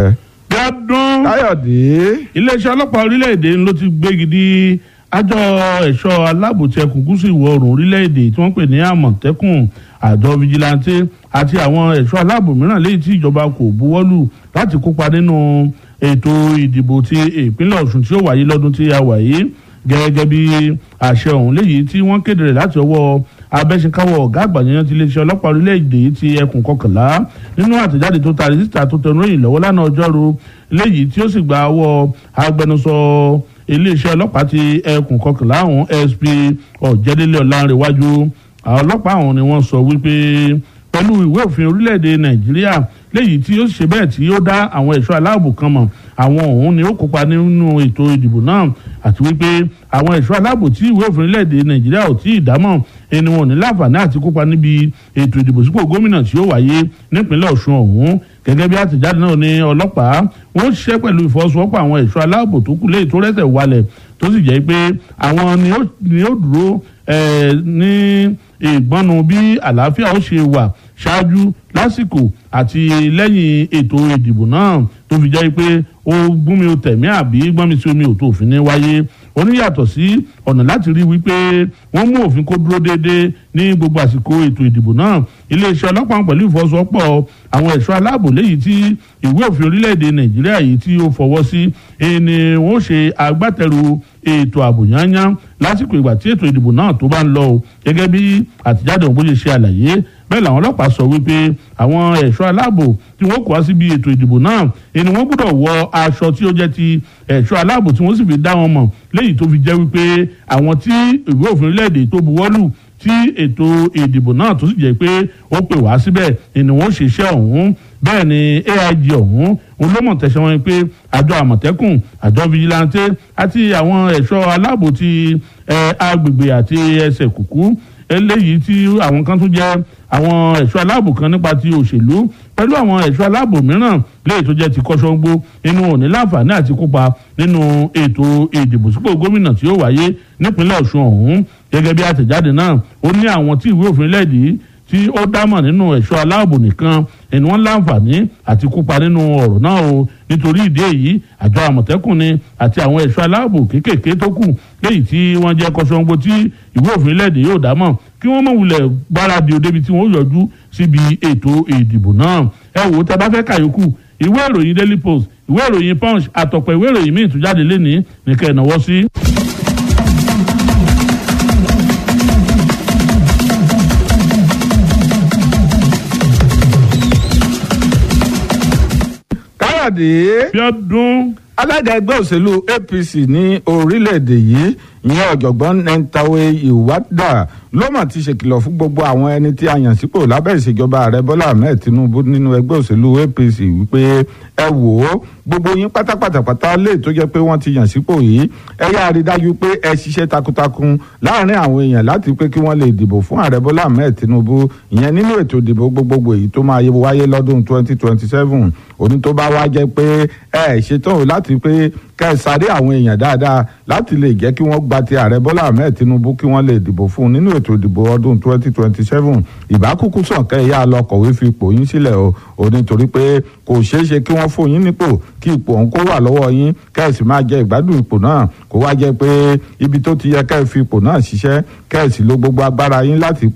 Bíọ́dún káyọ̀dé iléeṣẹ́ ọlọ́pàá orílẹ̀-èdè ló ti gbégi dí àjọ ẹ̀ṣọ́ aláàbò ti ẹkùn gúúsù ìwọ̀ oòrùn orílẹ̀-èdè tí wọ́n pè ní àmọ̀tẹ́kùn àjọ fìjìláńtì àti àwọn ẹ̀ṣọ́ aláàbò mìíràn léyìí tí ìjọba kò buwọ́lù láti kópa nínú ètò ìdìbò ti ìpínlẹ̀ ọ̀ṣun tí ó wáyé lọ́dún tí a wà yìí gẹ́gẹ́ bí àṣẹ ọ̀hún léyìí tí wọ́n kéde rẹ̀ láti ọwọ́ abẹ́sẹ̀káwọ́ ọ̀gá àgbà yẹn ti iléeṣẹ́ ọlọ́pàá orílẹ̀-èdè yìí ti ẹkùn kọkànlá nínú àtẹ̀jáde tó taari síta tó tẹnu ìròyìn lọ́wọ́ lánàá ọjọ́rú léyìí tí ó sì gba ọwọ́ agbẹnusọ iléeṣẹ́ ọlọ́pàá ti ẹkùn kọkànlá ọ̀hún sp ọ̀jẹ̀délé ọ̀làǹrẹ̀wájú àwọn ọlọ́pàá ọ̀hún ni wọ́n sọ wípé pẹ̀lú ìwé òfin orílẹ̀-èdè nàìjíríà léyìí tí ó ṣe bẹ́ẹ̀ tí ó dá àwọn ẹ̀ṣọ́ aláàbò kan mọ̀ àwọn ọ̀hún ni ó kópa nínú ètò ìdìbò náà àti wípé àwọn ẹ̀ṣọ́ aláàbò tí ìwé òfin orílẹ̀-èdè nàìjíríà ò tí ì dámọ̀ ẹni wọn ò ní láǹfààní àti kópa níbi ètò ìdìbò sípò gómìnà tí ó wáyé nípínlẹ̀ ọ̀ṣun ọ̀hún gẹ́gẹ́ bí àtẹ̀jáde náà ní ọlọ́pàá wọ́n ṣiṣẹ́ pẹ̀lú ìfọwọ́sowọ́pọ̀ àwọn ẹ̀ṣọ́ aláàbò tó kù léyìí tó rẹ́sẹ̀ walẹ̀ tó sì jẹ́ pé àwọn ni ó dúró ní ìgbọ́nu bí àlàáfíà ó ṣe wà ṣáájú lásìkò àti lẹ́yìn ètò ìdìbò náà tó fi jẹ́ pé ó gún mi ó tẹ̀mí àbí gbọ́n mi sí omi ò tó òfin ní wáyé ó ní yàtọ̀ sí ọ̀nà láti rí wípé wọ́n mú òfin kó dúró déédéé ní gbogbo àsìkò ètò ìdìbò náà iléeṣẹ́ ọlọ́pàá pẹ̀lú ìfọwọ́sowọ́pọ̀ àwọn ẹ̀ṣọ́ aláàbò léyìí tí ìwé òfin orílẹ̀-èdè nàìjíríà yìí tí ó fọwọ́ sí ni wọ́n ṣe agbátẹrù ètò ààbò yányán lásìkò ìgbà tí ètò ìdìbò náà tó bá ń lọ o gẹ́gẹ́ bí àtijáde òun bó ṣe ṣe àlàyé bẹ́ẹ̀ làwọn ọlọ́pàá sọ wípé àwọn ẹ̀ṣọ́ aláàbò tí wọ́n kó wá síbi ètò ìdìbò náà ni wọ́n gbọ́dọ̀ wọ aṣọ tí ó jẹ́ ti ẹ̀ṣọ́ aláàbò tí wọ́n sì fi dá wọn mọ̀ léyìí tó fi jẹ́ wípé àwọn tí ìwé òfin orílẹ̀-èdè tó buwọ́lù tí ètò ìdìbò náà tó sì jẹ́ pé ó pè wá síbẹ̀ ni wọ́n ṣiṣẹ́ ọ̀hún bẹ́ẹ̀ ni aig ọ̀hún òun ló mọ̀ tẹ̀sán wọn pé àjọ àmọ̀tẹ́kùn àjọ vigilante àti àwọn ẹ̀ṣọ́ aláàbò ti agbègbè àti ẹsẹ̀ kùkú eléyìí tí àwọn kan tún jẹ́ àwọn ẹ̀ṣọ́ aláàbò kan nípa ti òṣèlú pẹ̀lú àwọn ẹ̀ṣọ́ aláàbò mìíràn léyìí tó jẹ́ ti kọ́sọ́gbó nínú òní láǹfààní àti kópa nínú ètò ìdìbò sípò gómìnà tí ó wáyé nípínlẹ̀ ọ̀ṣun ọ̀hún gẹ́gẹ́ bí àtẹ̀jáde náà ó ní àwọn tí ìwé òfin lẹ́ẹ̀dí tí ó dámọ̀ nínú ẹ̀ṣọ́ aláàbò nìkan ẹni wọ́n láǹfààní àti kópa nínú ọ̀rọ̀ náà o nítorí ìdí èyí àjọ àmọ̀tẹ́kùn ni àti àwọn ẹ̀ṣọ́ aláàbò kéékèèké tó kù léyìí tí wọ́n jẹ́ kọ́sọ́gbó tí ìwé òfin lẹ́ẹ̀dí yóò dámọ̀ kí wọ́n mọ̀ wulẹ̀ gbáradì òdebi tí wọ́n yọjú síbi ètò ìdìbò náà ẹ wò ó tẹ bá fẹ́ kàyókù ìwé ìròyìn daily post ìwé ìròyìn punch àtọ̀pọ̀ ìwé ìròyìn míì tún jáde lénìí nìkẹ́ ìnáwó sí. káyọ̀dé Bíọ́dún alága ẹgbẹ́ òṣèlú apc ní orílẹ̀-èdè yìí ìyẹn ọ̀jọ̀gbọ́n nentawe iwada ló mà ti ṣèkìlọ̀ fún gbogbo àwọn ẹni tí a yàn sípò lábẹ́ ìṣèjọba ààrẹ bọ́lá ahmed tinubu nínú ẹgbẹ́ òṣèlú apc wípé ẹ wò ó gbogbo yín pátápátápátá lè tó jẹ́ pé wọ́n ti yàn sípò yìí ẹ yáa rí dájú pé ẹ ṣiṣẹ́ takuntakun láàrin àwọn èèyàn láti pé kí wọ́n lè dìbò fún ààrẹ bọ́lá ahmed tinubu ìyẹn nínú ètò ìdìbò gbogbogbò èyí tó máa wáyé lọ́dún 2027 òní tó bá wá jẹ́ pé ẹ ṣetán láti pé kẹ́ ẹ sáré àwọn èèyàn dáadáa láti lè jẹ́ kí wọ́n gba ti ààrẹ bọ́lá ahmed tinubu kí wọ́n lè dìbò fún un nínú ètò ìdìbò ọdún 2027 ìbákúkú sàn kẹ́ ẹ yá lọ kọ̀wé fi ipò yín sílẹ̀ o ò nítorí pé kò ṣeé ṣe kí wọ́n fún yín nípò kí ipò ọ̀hún kó wà lọ́wọ́ yín kẹ́ ẹ sì máa jẹ ìgbádùn ipò náà kó wá jẹ́ pé ibi tó ti yẹ kẹ́ ẹ fi ipò náà ṣiṣẹ́ kẹ́ ẹ sì lo gbogbo agbára yín láti